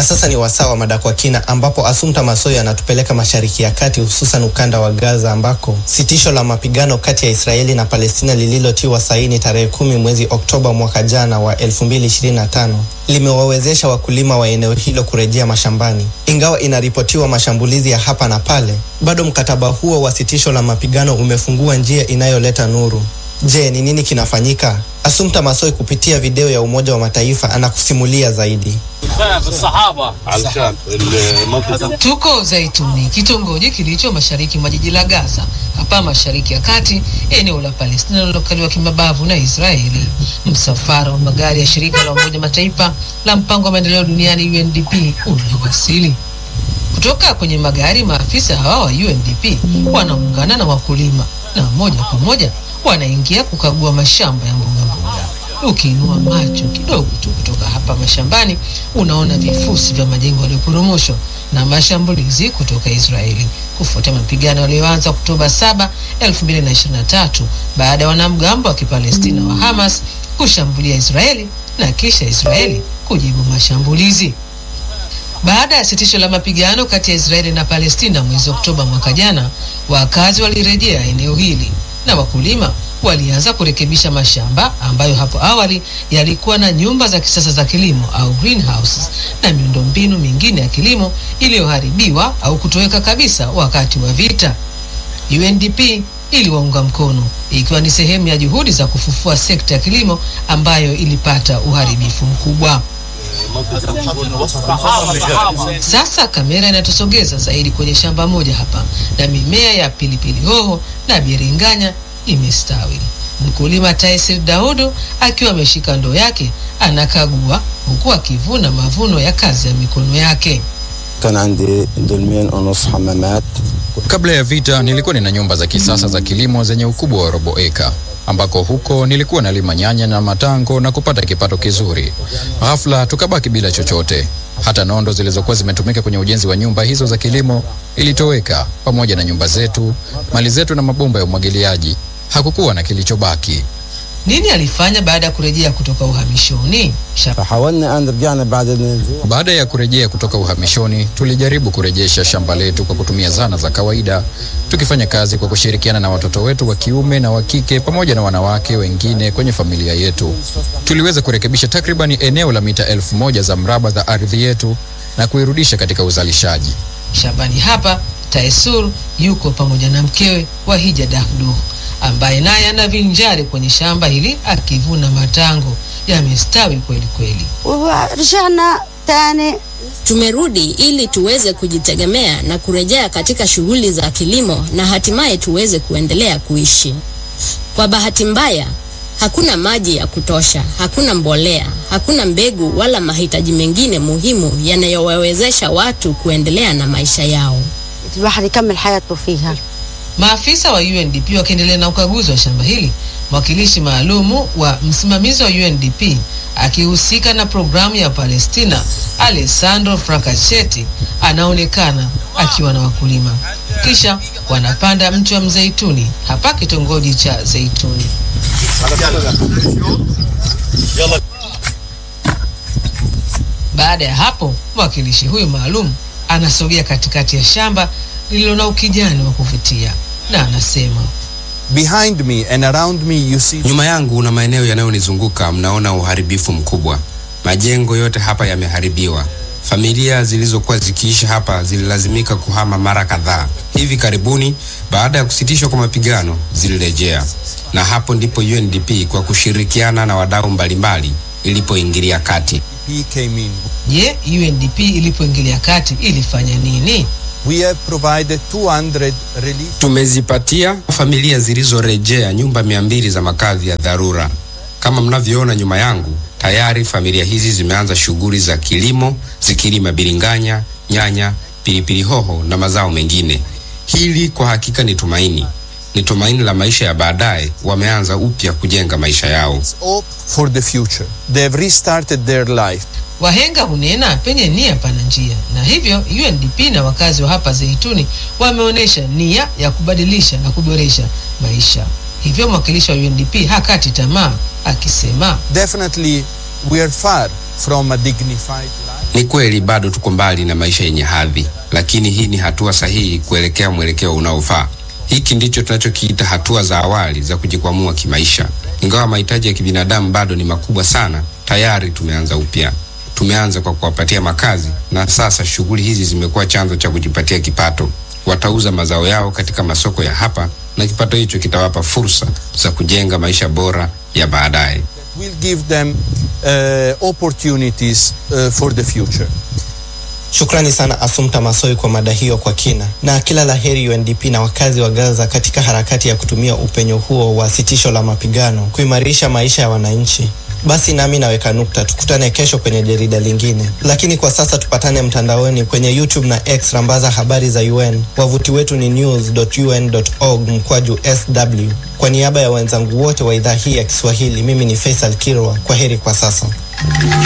Na sasa ni wasaa wa mada kwa kina, ambapo Assumpta Masoyo anatupeleka Mashariki ya Kati, hususan ukanda wa Gaza, ambako sitisho la mapigano kati ya Israeli na Palestina lililotiwa saini tarehe kumi mwezi Oktoba mwaka jana wa 2025 limewawezesha wakulima wa eneo hilo kurejea mashambani. Ingawa inaripotiwa mashambulizi ya hapa na pale, bado mkataba huo wa sitisho la mapigano umefungua njia inayoleta nuru. Je, ni nini kinafanyika? Assumpta Masoyo kupitia video ya Umoja wa Mataifa anakusimulia zaidi. Tuko Zaituni, kitongoji kilicho mashariki mwa jiji la Gaza, hapa mashariki ya kati, eneo la Palestina lililokaliwa kimabavu na Israeli. Msafara wa magari ya shirika la Umoja Mataifa la mpango wa maendeleo duniani UNDP unawasili. Kutoka kwenye magari, maafisa hawa wa UNDP wanaungana na wakulima na moja kwa moja wanaingia kukagua mashamba ya mboga mboga. Ukiinua macho kidogo tu kutoka hapa mashambani, unaona vifusi vya majengo yaliyoporomoshwa na mashambulizi kutoka Israeli kufuatia mapigano yaliyoanza Oktoba 7, 2023 baada ya wanamgambo wa Kipalestina wa Hamas kushambulia Israeli na kisha Israeli kujibu mashambulizi. Baada ya sitisho la mapigano kati ya Israeli na Palestina mwezi Oktoba mwaka jana, wakazi walirejea eneo hili na wakulima walianza kurekebisha mashamba ambayo hapo awali yalikuwa na nyumba za kisasa za kilimo au greenhouses na miundombinu mingine ya kilimo iliyoharibiwa au kutoweka kabisa wakati wa vita. UNDP iliwaunga mkono ikiwa ni sehemu ya juhudi za kufufua sekta ya kilimo ambayo ilipata uharibifu mkubwa. Sasa kamera inatusogeza zaidi kwenye shamba moja hapa, na mimea ya pilipili hoho na biringanya imestawi. Mkulima Taisir Daudu akiwa ameshika ndoo yake anakagua huku akivuna mavuno ya kazi ya mikono yake. كان عندي دولمين ونص حمامات Kabla ya vita nilikuwa nina nyumba za kisasa za kilimo zenye ukubwa wa robo eka ambako huko nilikuwa nalima nyanya na matango na kupata kipato kizuri. Ghafla tukabaki bila chochote. Hata nondo zilizokuwa zimetumika kwenye ujenzi wa nyumba hizo za kilimo ilitoweka pamoja na nyumba zetu, mali zetu na mabomba ya umwagiliaji. Hakukuwa na kilichobaki. Nini alifanya baada ya kurejea kutoka uhamishoni? Sha- فحاولنا ان رجعنا بعد النزوح Baada ya kurejea kutoka uhamishoni, tulijaribu kurejesha shamba letu kwa kutumia zana za kawaida, tukifanya kazi kwa kushirikiana na watoto wetu wa kiume na wa kike pamoja na wanawake wengine kwenye familia yetu. Tuliweza kurekebisha takribani eneo la mita elfu moja za mraba za ardhi yetu na kuirudisha katika uzalishaji. Shambani hapa Taisur yuko pamoja na mkewe Wahija Dahdu ambaye naye anavinjari kwenye shamba hili akivuna matango yamestawi kweli kweli. ورجعنا تاني Tumerudi ili tuweze kujitegemea na kurejea katika shughuli za kilimo na hatimaye tuweze kuendelea kuishi. Kwa bahati mbaya, hakuna maji ya kutosha, hakuna mbolea, hakuna mbegu wala mahitaji mengine muhimu yanayowawezesha watu kuendelea na maisha yao. الواحد يكمل حياته فيها Maafisa wa UNDP wakiendelea na ukaguzi wa shamba hili, mwakilishi maalumu wa msimamizi wa UNDP akihusika na programu ya Palestina Alessandro Fracachetti anaonekana akiwa na wakulima, kisha wanapanda mti wa mzeituni hapa kitongoji cha Zeituni. Baada ya hapo, mwakilishi huyu maalum anasogea katikati ya shamba lililo na ukijani wa kuvutia na anasema Behind me and around me you see Nyuma yangu na maeneo yanayonizunguka mnaona uharibifu mkubwa. Majengo yote hapa yameharibiwa. Familia zilizokuwa zikiishi hapa zililazimika kuhama mara kadhaa. Hivi karibuni, baada ya kusitishwa kwa mapigano, zilirejea, na hapo ndipo UNDP kwa kushirikiana na wadau mbalimbali ilipoingilia kati. he came in. je, UNDP ilipoingilia kati ilifanya nini? We have provided 200 relief Tumezipatia familia zilizorejea nyumba mia mbili za makazi ya dharura. Kama mnavyoona nyuma yangu, tayari familia hizi zimeanza shughuli za kilimo zikilima biringanya, nyanya, pilipili hoho na mazao mengine. Hili kwa hakika ni tumaini, ni tumaini la maisha ya baadaye. Wameanza upya kujenga maisha yao. hope for the future. They have restarted their life. Wahenga hunena penye nia pana njia, na hivyo UNDP na wakazi wa hapa Zeituni wameonyesha nia ya kubadilisha na kuboresha maisha. Hivyo mwakilishi wa UNDP hakati tamaa akisema Definitely, we are far from a dignified life. Ni kweli bado tuko mbali na maisha yenye hadhi, lakini hii ni hatua sahihi kuelekea mwelekeo unaofaa. Hiki ndicho tunachokiita hatua za awali za kujikwamua kimaisha. Ingawa mahitaji ya kibinadamu bado ni makubwa sana, tayari tumeanza upya. Tumeanza kwa kuwapatia makazi, na sasa shughuli hizi zimekuwa chanzo cha kujipatia kipato. Watauza mazao yao katika masoko ya hapa, na kipato hicho kitawapa fursa za kujenga maisha bora ya baadaye. will give them uh, opportunities uh, for the future. Shukrani sana Assumpta Massoi kwa mada hiyo kwa kina, na kila la heri UNDP na wakazi wa Gaza katika harakati ya kutumia upenyo huo wa sitisho la mapigano kuimarisha maisha ya wananchi. Basi nami naweka nukta, tukutane kesho kwenye jarida lingine, lakini kwa sasa tupatane mtandaoni kwenye YouTube na X, rambaza habari za UN. Wavuti wetu ni news.un.org mkwaju sw. Kwa niaba ya wenzangu wote wa idhaa hii ya Kiswahili, mimi ni Faisal Kirwa. Kwa heri kwa sasa.